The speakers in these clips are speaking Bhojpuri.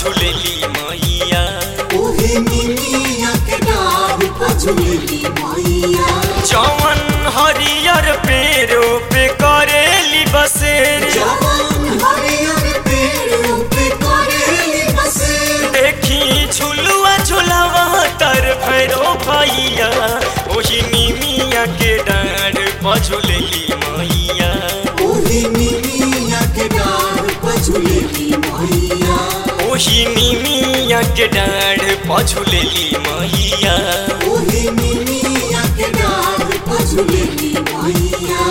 पझुलेली मैया ओहे निमिया के डार पझुलेली मैया जवन हरियर पेड़ों पे करेली बसेर जवान हरियर पेड़ पे करेली बसेर देखी झुलुआ झुलावा तर भैरो भैया ओही निमिया के डाँड पझुलेली मैया ओहे निमिया के डार पझुलेली मैया ओही निमिया के डाँड पझुलेली मैया ओहे निमिया के डार पझुलेली मैया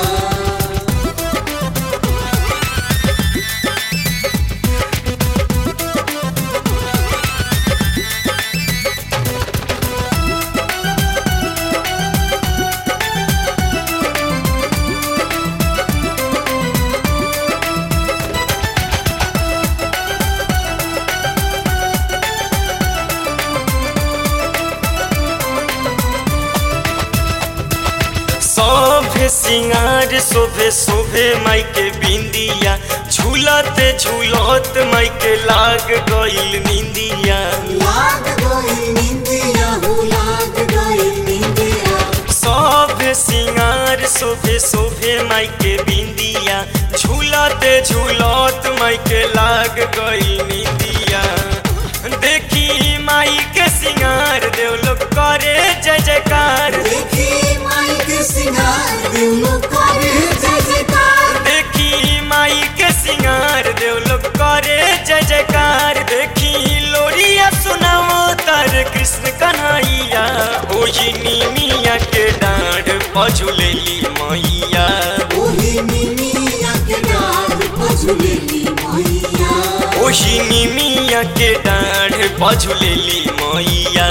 सभे सिंगार शोभे शोभे माई के बिंदिया झूलते झूलत माई के लाग गईल निंदिया लाग गई निंदिया हो लाग गई निंदिया सभे सिंगार शोभे शोभे माई के बिंदिया झूलते झूलत माई के लाग गईल निंदिया देखी माई के सिंगार देव लोग करे जय जयकार देखी माई के सिंगार देवलो करे जय जयकार देखी माई के सिंगार देव लोग करे जय जयकार देखी लोरिया सुनावो तार कृष्ण कन्हैया ओही निमिया के डाँड पझुलेली मैया ओहे निमिया के डार पझुलेली मैया ओही निमिया के डाँड पझुलेली मैया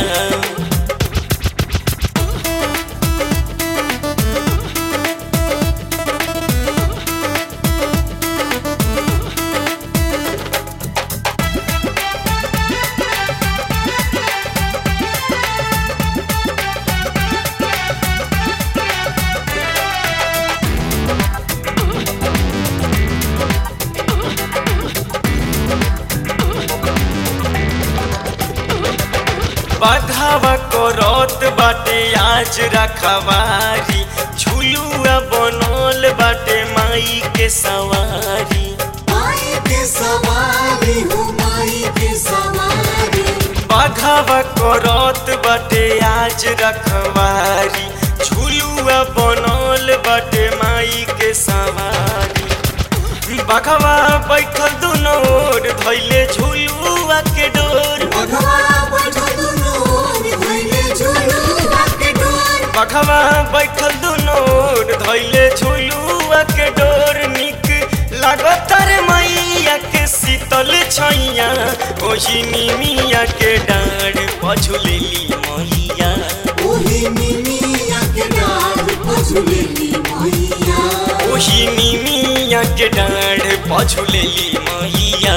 बाघावा करत बाटे आज रखवारी झुलुआ बनल बाटे माई के सवारी माई के सवारी हो माई के सवारी बाघावा करत बाटे आज रखवारी झुलुआ बनल बाटे माई के सवारी बाघवा बैठल दुनो ओर धैले झुलुआ के डोर बघवा बैठल दुनो ओर धइले झुलुआ के डोर बघवा बैठल दुनो ओर धैले झुलुआ के डोर निक लागत रे मैया के शीतल छैया ओही निमिया के डाँड पझुलेली मैया ओहे निमिया के डार पझुलेली मैया ओही निमिया के डाँड पझुलेली मैया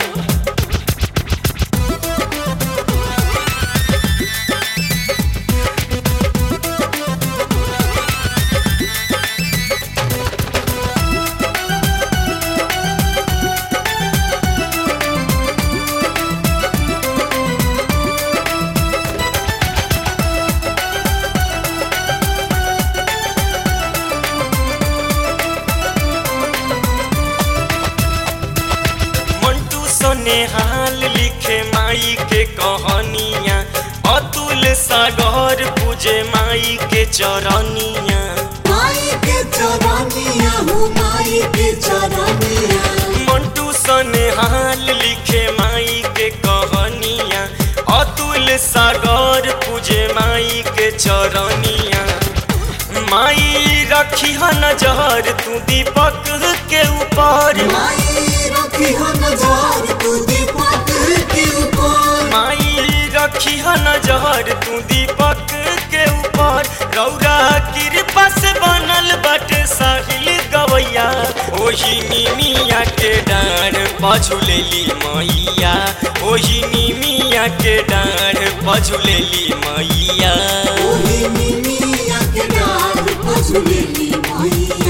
मंटू सने हाल लिखे माई के कहानियाँ अतुल सागर पूजे माई के चरनिया माई के चरनिया हो माई के चरनिया मंटू सने हाल लिखे माई के कहानियाँ अतुल सागर पूजे माई के चरनिया माई रखी ह नजर तू दीपक के ऊपर माई रखी हो नजर तू दीपक के ऊपर माई रखी ह नजर तू दीपक के ऊपर रौरा कृपा से बनल बटे साहिल गवैया ओही निमिया के डाँड पझुलेली मैया ओही निमिया के डाँड पझुलेली मैया ओहे निमिया के डार पझुलेली मैया